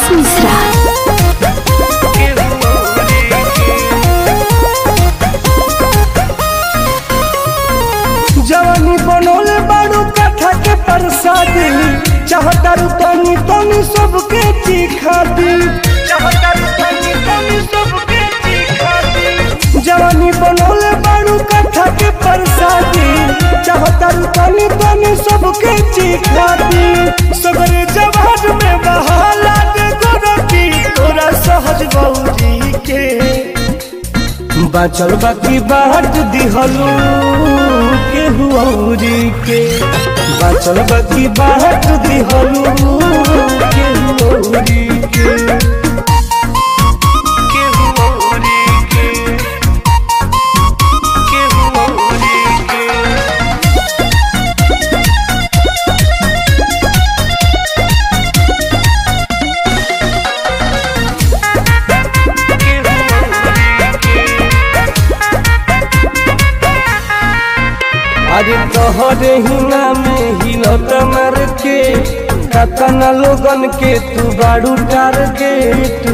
आकाश मिश्रा जवानी बनोले बाड़ू कथा के प्रसादी चाहतारू तनी तनी सबके चिखा दी चाहतारू तनी तनी सबके चिखा दी जवानी बनोले बाड़ू कथा के प्रसादी चाहतारू तनी तनी सबके चिखा दी सगरे जवान में बहाला दे गोरती तोरा सहज बौरी के बाचल बाकी बाट दिहलू केहू औरी के बाचल बाकी बाट दिहलू केहू औरी के केहू औरी के केहू औरी के अरे तोहरे हिना में हिलत मार के कतना लोगन के तू बाड़ू टारगेट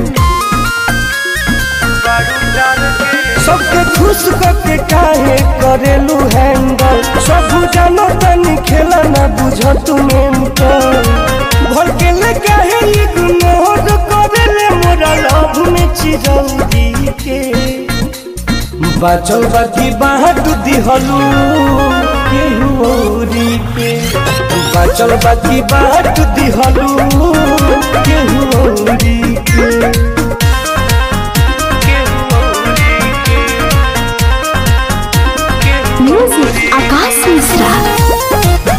सबके खुश करके काहे करेलू हैंडल सब जानो तनी खेला ना बुझ तू मेंटल भर के ले काहे इग्नोर करेले मोरा लव में चिरौरी के बाचल बाकी बाट दिहलू केहू औरी के बाचल बाकी बाट दिहलू केहू औरी के केहू औरी के केहू म्यूजिक आकाश मिश्रा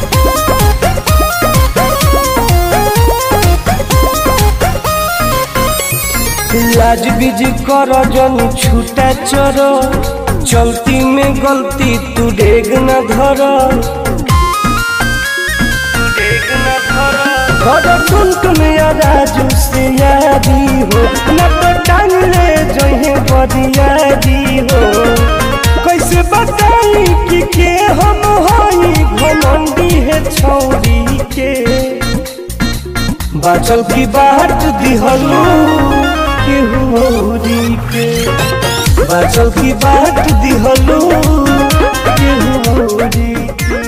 लाज बीज कर जन छूटा चर चलती में गलती तू डेग न धर घर टुन टुन या राजू से यादी हो न तो टांग ले जहे बरियादी हो कैसे बताई कि के हम हई घमंडी है छौरी के बाचल की बाट दिहलू केहू औरी के बाचल की बाट दिहलू केहू औरी के